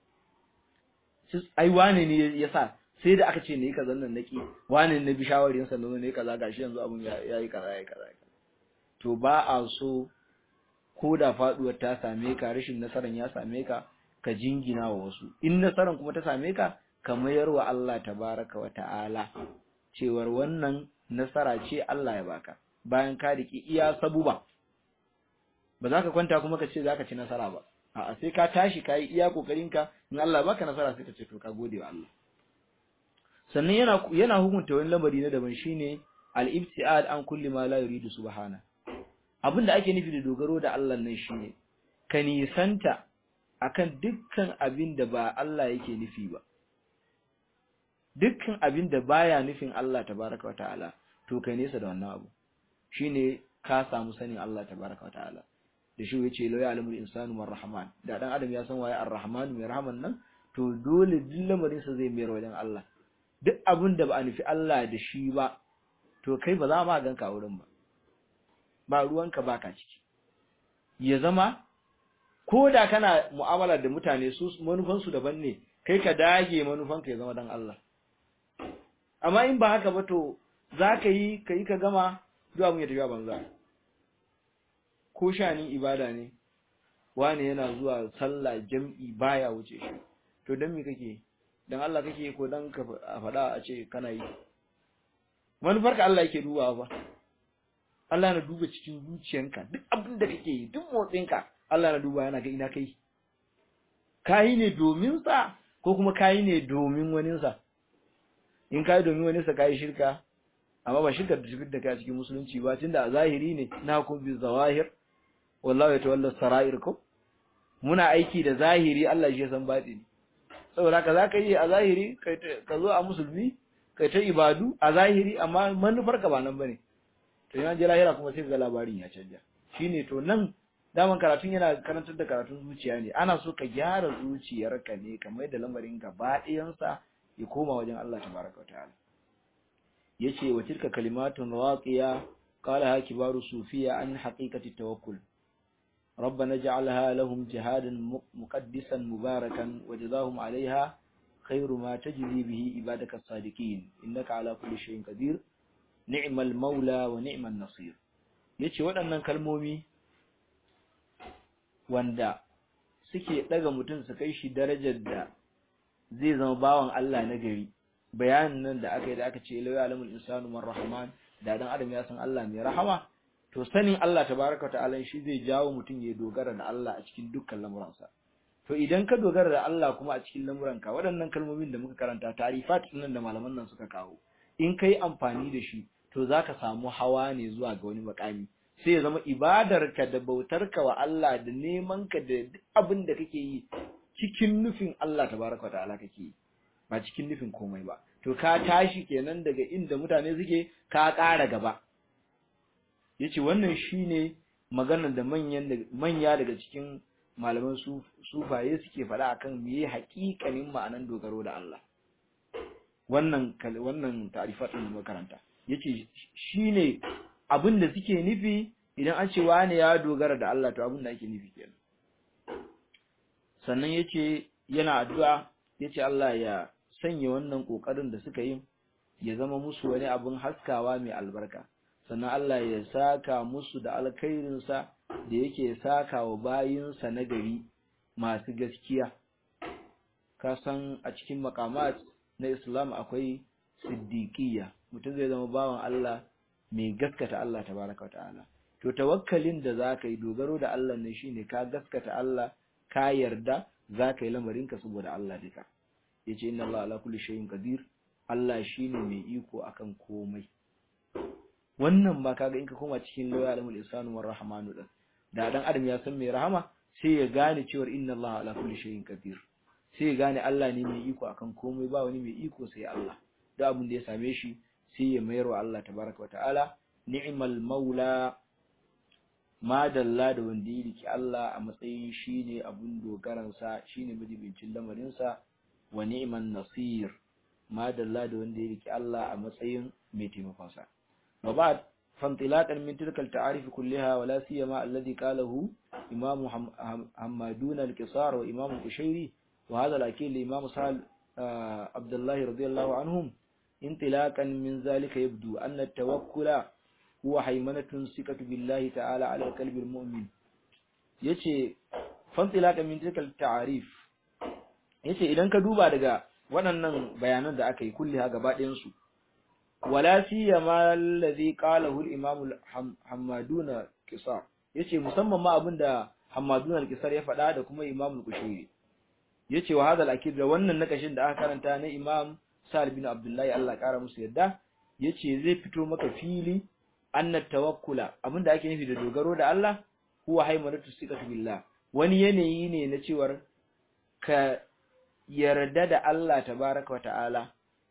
ai wane ne yasa sai da aka ce ne kaza nan naki wane ne bi shawarin sa ne kaza gashi yanzu abun yayi kaza yayi kaza to ba a so ko da faduwar ta same ka rashin nasaran ya same ka ka jingina wa wasu in nasaran kuma ta same ka ka mayar wa Allah tabaraka wa ta'ala cewar wannan nasara ce Allah ya baka bayan ka riki iya sabuba ba za ka kwanta kuma ka ce za ka ci nasara ba a'a sai ka tashi ka yi iya kokarinka in Allah baka nasara sai ka ce to ka gode wa Allah sannan yana yana hukunta wani lamari na daban shine al-ibtiad an kulli ma la yuridu subhana abinda ake nufi da dogaro da Allah nan shine ka nisanta akan dukkan abin da ba Allah yake nufi ba dukkan abin da baya nufin Allah tabaraka wataala to kai nesa da wannan abu shine ka samu sanin Allah tabaraka wataala da shi yace la ya'lamu al-insanu mar rahman da dan adam ya san waye ar-rahman mai rahman nan to dole duk lamarin sa zai mayar wajen Allah duk abin da ba a nufi Allah da shi ba to kai ba za ma ganka wurin ba ba ruwanka baka ciki ya zama ko da kana mu'amala da mutane su manufansu daban ne kai ka dage manufanka ya zama dan Allah amma in ba haka ba to za ka yi ka yi ka gama zuwa mun ya tafiya banza ko shani ibada ne wani yana zuwa sallah jam'i baya wuce shi to dan me kake dan Allah kake ko dan ka faɗa a ce kana yi manufarka Allah yake dubawa ba Allah na duba cikin zuciyanka duk abin da kake yi duk motsinka Allah na duba yana ga ina kai kayi ne domin sa ko kuma kayi ne domin wani sa in kayi domin wani sa kayi shirka amma ba shirka da shirka da kai a cikin musulunci ba tunda a zahiri ne na hukum bi zawahir wallahi ya tawalla sarair ko muna aiki da zahiri Allah shi ya san batini saboda ka zaka yi a zahiri kai ka zo a musulmi kai ta ibadu a zahiri amma manufar ka ba nan bane to yana je lahira kuma sai ga labarin ya canja shine to nan daman karatun yana karantar da karatun zuciya ne ana so ka gyara zuciyarka ne ka mai da lamarin gaba ɗayansa ya koma wajen Allah tabaraka wa ta'ala yace wa tilka kalimatun waqiya qala ha kibaru sufiya an haqiqati tawakkul ربنا اجعلها لهم جهادا مقدسا مباركا وجزاهم عليها خير ما تجزي به عبادك الصادقين إنك على كل شيء قدير نعم المولى ونعم النصير yace waɗannan kalmomi wanda suke ɗaga mutum su kai shi darajar da zai zama bawan Allah na gari bayanin nan da aka yi da aka ce lawa alamul insanu man rahman da dan adam ya san Allah mai rahama to sanin Allah tabaraka ta'ala shi zai jawo mutum ya dogara da Allah a cikin dukkan lamuransa to idan ka dogara da Allah kuma a cikin lamuranka waɗannan kalmomin da muka karanta tarifat nan da malaman nan suka kawo in kai amfani da shi to zaka samu hawa ne zuwa ga wani makami sai ya zama ibadarka da bautarka wa Allah da neman ka da duk abin da kake yi cikin nufin Allah tabaraka ta'ala kake yi ba cikin nufin komai ba to ka tashi kenan daga inda mutane suke ka ƙara gaba yace wannan shine maganar da manyan manya daga cikin malaman sufaye suke faɗa akan meye haƙiƙanin ma'anan dogaro da Allah wannan wannan ta'rifatun makaranta yace shine abin da suke nufi idan an ce wani ya dogara da Allah to abin da ake nufi kenan sannan yace yana addu'a yace Allah ya sanya wannan kokarin da suka yi ya zama musu wani abin haskawa mai albarka sannan Allah ya saka musu da alkhairin sa da yake saka wa bayinsa na gari masu gaskiya ka san a cikin makamat na Islam akwai siddiqiyya mutum zai zama bawan Allah mai gaskata Allah tabaraka ta'ala to tawakkalin da zaka yi dogaro da Allah ne shine ka gaskata Allah ka yarda zaka yi lamarinka saboda Allah duka yace inna Allah ala kulli shay'in qadir Allah shine mai iko akan komai wannan ba kaga in ka koma cikin lawaya alamul insanu war rahmanu da da dan adam ya san mai rahama sai ya gane cewa inna Allah ala kulli shay'in qadir sai ya gane Allah ne mai iko akan komai ba wani mai iko sai Allah da abin da ya same shi sai ya mayar wa Allah tabaraka wa ta'ala ni'mal maula madalla da wanda ya riki Allah a matsayin shine abun dogaransa shine majibincin lamarinsa wa ni'man nasir madalla da wanda ya riki Allah a matsayin mai taimakonsa wa ba'd fantilaqan min tilka al-ta'arif kullaha wa la siyama alladhi qalahu imam Hammadun al-Qisar wa imam Kushairi wa hadha al-akil imam Sa'al Abdullah radiyallahu anhum انطلاقا من ذلك يبدو أن التوكل هو حيمنة ثقة بالله تعالى على قلب المؤمن yace fantilaka min tilkal ta'arif yace idan ka duba daga waɗannan bayanan da aka yi kulli ha gaba ɗayan su wala siyama allazi qalahu al-imam Hammaduna Qisar yace musamman ma abinda Hammaduna Qisar ya faɗa da kuma Imam Al-Kushairi yace wa hadal akid da wannan nakashin da aka karanta na Imam Sa'ad bin Abdullahi Allah ƙara musu yadda yace zai fito maka fili anna tawakkula abinda ake nufi da dogaro da Allah huwa haimanatu siqatu billah wani yanayi ne na cewar ka yarda da Allah tabaraka wa ta'ala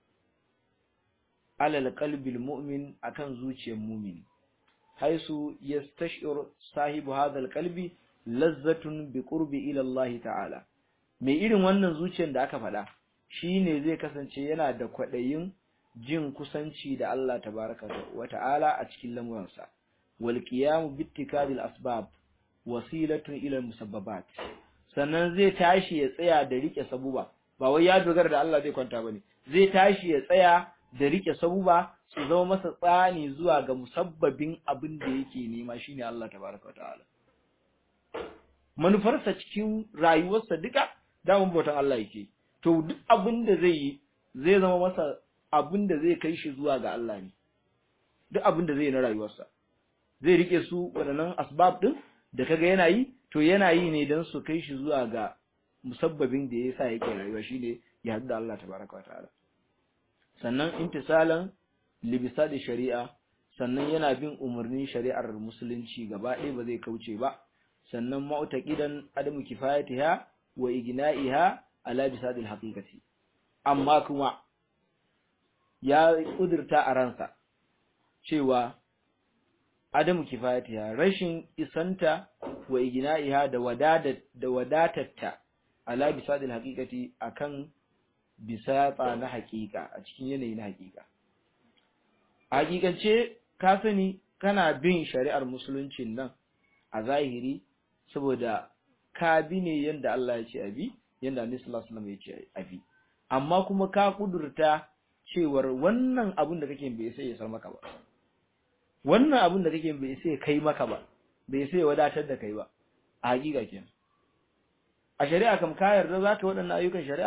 alal qalbil mu'min akan zuciyar mu'min haisu yastashir sahibu hadha alqalbi lazzatun bi qurbi ila Allah ta'ala mai irin wannan zuciyar da aka faɗa shi ne zai kasance yana da kwaɗayin jin kusanci da Allah tabaraka wa ta'ala a cikin lamuransa wal qiyamu bittikadil asbab wasilatun ila musabbabat sannan zai tashi ya tsaya da rike sabuba ba wai ya dogara da Allah zai kwanta bane zai tashi ya tsaya da rike sabuba su zama masa tsani zuwa ga musabbabin abin da yake nema shine Allah tabaraka wa ta'ala manufarsa cikin rayuwarsa duka damun bautan Allah yake to duk abin da zai yi zai zama masa abin da zai kai shi zuwa ga Allah ne duk abin da zai yi na rayuwarsa zai rike su waɗannan asbab din da kaga yana yi to yana yi ne don su kai shi zuwa ga musabbabin da ya sa yake rayuwa shine ya haɗu da Allah tabaraka wataala sannan intisalan libisa da shari'a sannan yana bin umarnin shari'ar musulunci gaba ɗaya ba zai kauce ba sannan ma'utaqidan adamu kifayatiha wa igna'iha ala bisadil haqiqati amma kuma ya kudurta a ransa cewa adamu kifayatiha rashin isanta wa igna'iha da wadadat da wadatatta ala bisadil haqiqati akan bisata na haqiqa a cikin yanayi na haqiqa hakikance ka sani kana bin shari'ar musuluncin nan a zahiri saboda ka bi ne yanda Allah ya ce abi yanda Annabi sallallahu alaihi wasallam ya ce abi amma kuma ka kudurta cewar wannan abun da kake bai sai ya sar maka ba wannan abun da kake bai sai ya kai maka ba bai sai ya wadatar da kai ba a hakika kenan a shari'a kam ka yarda zaka waɗannan ayyukan shari'a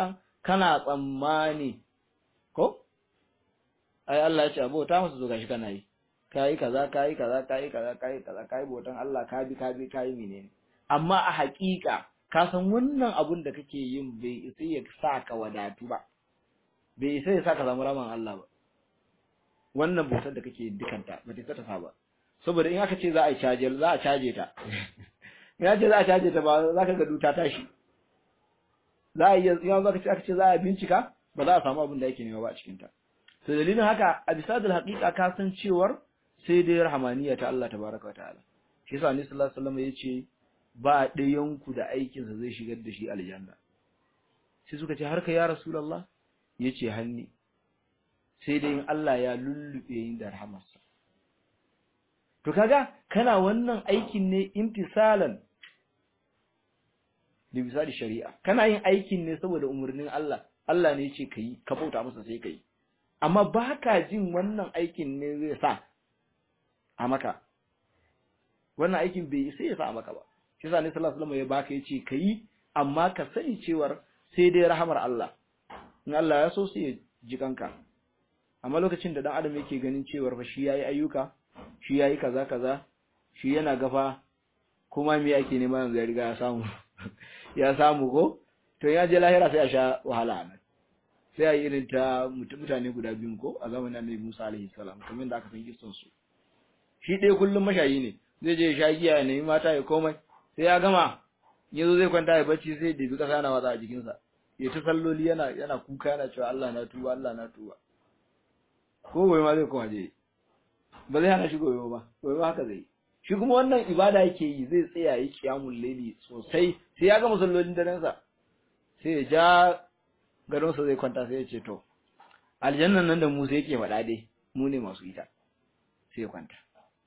kana tsammani ko ai Allah ya ce abota musu zo gashi kana yi kai kaza kai kaza kai kaza kai kaza kai botan Allah ka bi ka bi kai menene amma a haƙiƙa ka san wannan abun da kake yin bai isa ya sa ka wadatu ba bai isa ya sa ka samu raman Allah ba wannan bautar da kake dukanta ba ta ta sa ba saboda in aka ce za a caje za a caje ta in aka ce za a caje ta ba za ka ga duta tashi za a iya in aka ce aka ce za a bincika ba za a samu abin da yake nema ba a cikin ta to dalilin haka a bisa da haƙiƙa ka san cewar sai dai rahmaniya ta Allah tabaraka wa ta'ala shi yasa annabi sallallahu alaihi wasallam yace ba ɗayanku da aikinsa zai shigar da shi aljanna sai suka ce har ka ya rasulullah yace hanni sai dai in Allah ya lullube yin da rahamarsa to kaga kana wannan aikin ne imtisalan da misali shari'a kana yin aikin ne saboda umarnin Allah Allah ne yace kai ka bauta masa sai kai amma baka jin wannan aikin ne zai sa a maka wannan aikin bai sai ya sa a maka ba shi yasa ne sallallahu alaihi wasallam ya baka yace kai amma ka sani cewar sai dai rahamar Allah in Allah ya so sai ya ji kanka amma lokacin da dan adam yake ganin cewar fa shi yayi ayyuka shi yayi kaza kaza shi yana gafa kuma me yake nema yanzu ya riga ya samu ya samu ko to ya je lahira sai a sha wahala nan sai a yi irin ta mutane guda biyun ko a zamanin Annabi Musa alaihi salam kamar yadda aka san kissan su shi ɗaya kullum mashayi ne zai je ya sha giya ya nemi mata ya komai sai ya gama yazo zai kwanta ya bacci sai da bi kasa na watsa a jikinsa ya ta salloli yana yana kuka yana cewa Allah na tuba Allah na tuba ko gobe ma zai koma je ba zai hana shi gobe ba gobe haka zai shi kuma wannan ibada yake yi zai tsaya yi kiyamul laili sosai sai ya gama sallolin daren sa sai ya ja gadon sa zai kwanta sai ya ce to aljannan nan da mu sai yake faɗa dai mu ne masu ita sai ya kwanta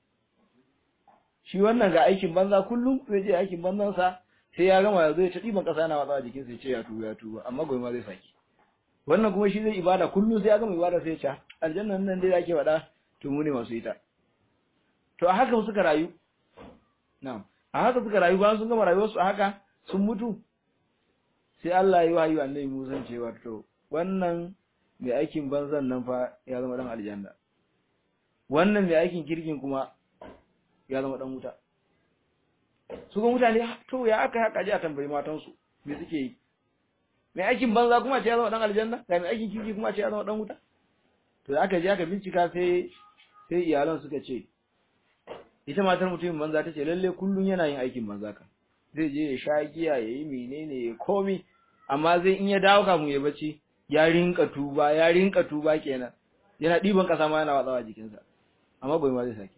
shi wannan ga aikin banza kullum zai je aikin banzansa sai ya gama ya zo ya ta ɗiban ƙasa na watsa jikin sai ce ya tuba ya tuba amma gobe ma zai saki wannan kuma shi zai ibada kullum sai ya gama ibada sai ya ce aljannan nan dai ake faɗa to mu ne masu ita to a haka suka rayu na'am a haka suka rayu bayan sun gama rayuwarsu a haka sun mutu sai Allah ya yi wahayi annabi Musa cewa to wannan mai aikin banzan nan fa ya zama dan aljanna wannan mai aikin kirkin kuma ya zama dan wuta su ga mutane to ya aka haka ji a tambayi matansu me suke yi mai aikin banza kuma ce ya zama dan aljanna ga mai aikin kirki kuma ce ya zama dan wuta to da aka je aka bincika sai sai iyalan suka ce ita matar mutumin banza ta ce lalle kullun yana yin aikin banza ka zai je ya sha giya ya yi menene ya komi amma zai in ya dawo kafin ya bacci ya rinka tuba ya rinka tuba kenan yana ɗiban ƙasa ma yana watsawa jikinsa amma bai ma zai sake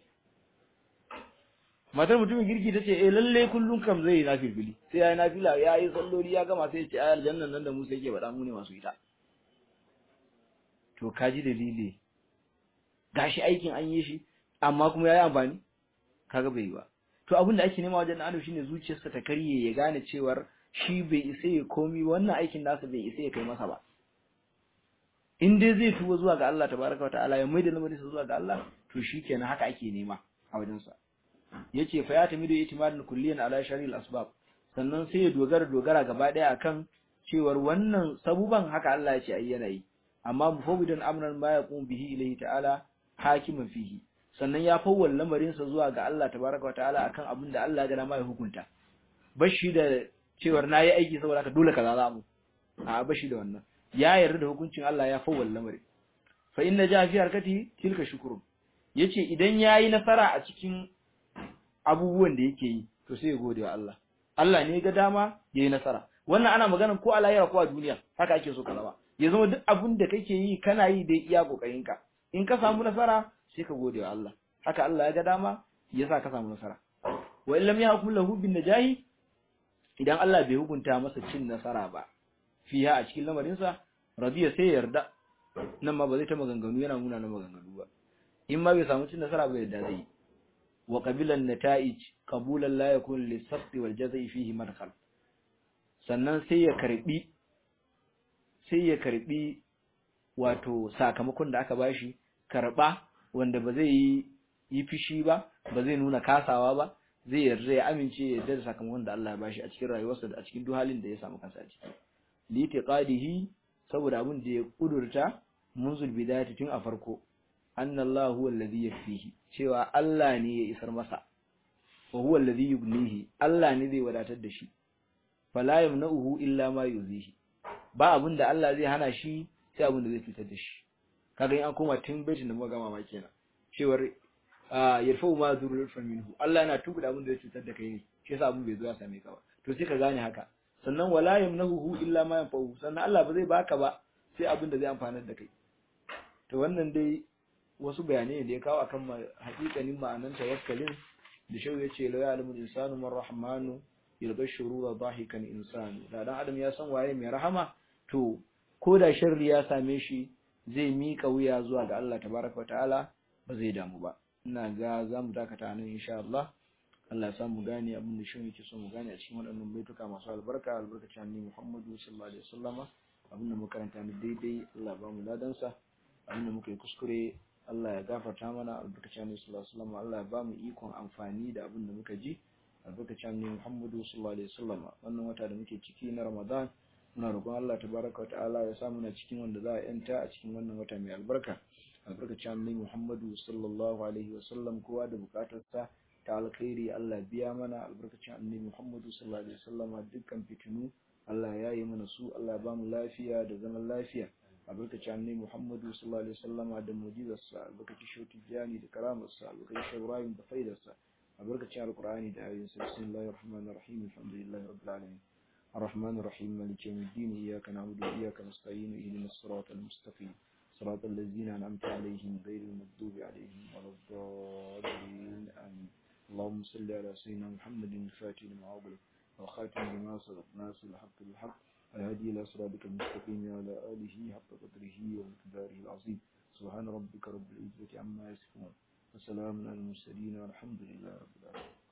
matar mutumin girki ta ce eh lalle kullum kam zai yi nafilfili sai ya yi nafila ya yi salloli ya gama sai ya ce ayar jannan nan da Musa yake faɗa mu ne masu ita to kaji dalili gashi aikin an yi shi amma kuma ya yi amfani kaga bai yi ba to abin da ake nema wajen adam shine zuciyarsa ta karye ya gane cewar shi bai isa ya komi wannan aikin nasa bai isa ya kai masa ba in dai zai tuba zuwa ga Allah tabaraka wataala ya maida lamarin sa zuwa ga Allah to shikenan haka ake nema a wajen sa yace fa ya tamidu itimadun kulliyan ala sharil asbab sannan sai ya dogara dogara gaba daya akan cewar wannan sabuban haka Allah ya ce ai yana yi amma mufawwidan amran ma yaqum bihi ilayhi ta'ala hakiman fihi sannan ya fawwal lamarin sa zuwa ga Allah tabaraka wataala akan abin da Allah ya ga ma ya hukunta bashi da cewar nayi aiki saboda haka dole kaza za mu a bashi da wannan ya yarda da hukuncin Allah ya fawwal lamarin fa inna ja fi harkati tilka shukrun yace idan yayi nasara a cikin abubuwan da yake yi to sai ya gode wa Allah Allah ne ga dama yayi nasara wannan ana magana ko a lahira ko a duniya haka ake so ka zama ya zama duk abin da kake yi kana yi dai iya kokarinka in ka samu nasara sai ka gode wa Allah haka Allah ya ga dama ya sa ka samu nasara wa illam yahkum lahu bin najahi idan Allah bai hukunta masa cin nasara ba fiha a cikin lamarin sa radiya sai yarda nan ma ba zai ta maganganu yana nuna na maganganu ba in ma bai samu cin nasara ba yadda zai wa qabilan nata'ij qabulan la yakun lis-sabti wal jazai fihi madkhal sannan sai ya karbi sai ya karbi wato sakamakon da aka bashi karba wanda ba zai yi yi fishi ba ba zai nuna kasawa ba zai yarda ya amince ya yarda da sakamakon da Allah ya bashi a cikin rayuwarsa da a cikin duk halin da ya samu kansa a ciki litiqadihi saboda abin da ya kudurta munzul bidayati tun a farko annallahu huwa alladhi yakfihi cewa Allah ne ya isar masa wa huwa alladhi yughnihi Allah ne zai wadatar da shi fala yamna'uhu illa ma yuzihi ba abin da Allah zai hana shi sai abin da zai cutar da shi kaga in an koma tun baitin da muka gama ma kenan cewar yarfa'u ma dhurrul minhu Allah yana tubuda abin da zai cutar da kai ne shi yasa abin bai zo ya same ka ba to sai ka gane haka sannan wala yamnahu illa ma yanfa'u sannan Allah ba zai baka ba sai abin da zai amfanar da kai to wannan dai wasu bayanai da ya kawo akan hakikanin ma'anan tawakkalin da shau ya ce la ya'lamu insanu man rahmanu yalqa shurura dahikan insanu da dan adam ya san waye mai rahama to ko da sharri ya same shi zai mika wuya zuwa ga Allah tabaraka wa ta'ala ba zai damu ba ina ga zamu dakata nan insha Allah Allah ya samu gane abin da shin yake so mu gane a cikin waɗannan baituka masu albarka albarkacin annabi Muhammadu sallallahu alaihi wasallama abin da muka karanta ni daidai Allah ba mu ladansa abin da muka yi kuskure Allah ya gafarta mana albarkacin annabi sallallahu alaihi wasallama Allah ya ba mu ikon amfani da abin da muka ji albarkacin annabi Muhammadu sallallahu alaihi wasallama wannan wata da muke ciki na Ramadan muna roƙon Allah tabaraka wa ta'ala ya sa muna cikin wanda za a yanta a cikin wannan wata mai albarka albarkacin annabi Muhammadu sallallahu alaihi wasallam kowa da bukatarsa ta alkhairi Allah biya mana albarkacin annabi Muhammadu sallallahu alaihi wasallama dukkan fitinu Allah ya yi mana su Allah ba mu lafiya da zaman lafiya albarkacin annabi Muhammadu sallallahu alaihi wasallama da mu'jizarsa albarkacin shauti jani da karamarsa albarkacin shaurayin da faidarsa albarkacin alqur'ani da ayoyin sa bismillahir rahmanir rahim alhamdulillahi rabbil alamin الرحمن الرحيم مالك يوم الدين إياك نعبد وإياك نستعين اهدنا الصراط المستقيم صراط الذين أنعمت عليهم غير المغضوب عليهم ولا الضالين آمين اللهم صل على سيدنا محمد الفاتح لما أغلق والخاتم لما سبق ناصر الحق بالحق الهادي إلى صراطك المستقيم وعلى آله حق قدره ومقداره العظيم سبحان ربك رب العزة عما يصفون وسلام على المرسلين والحمد لله رب العالمين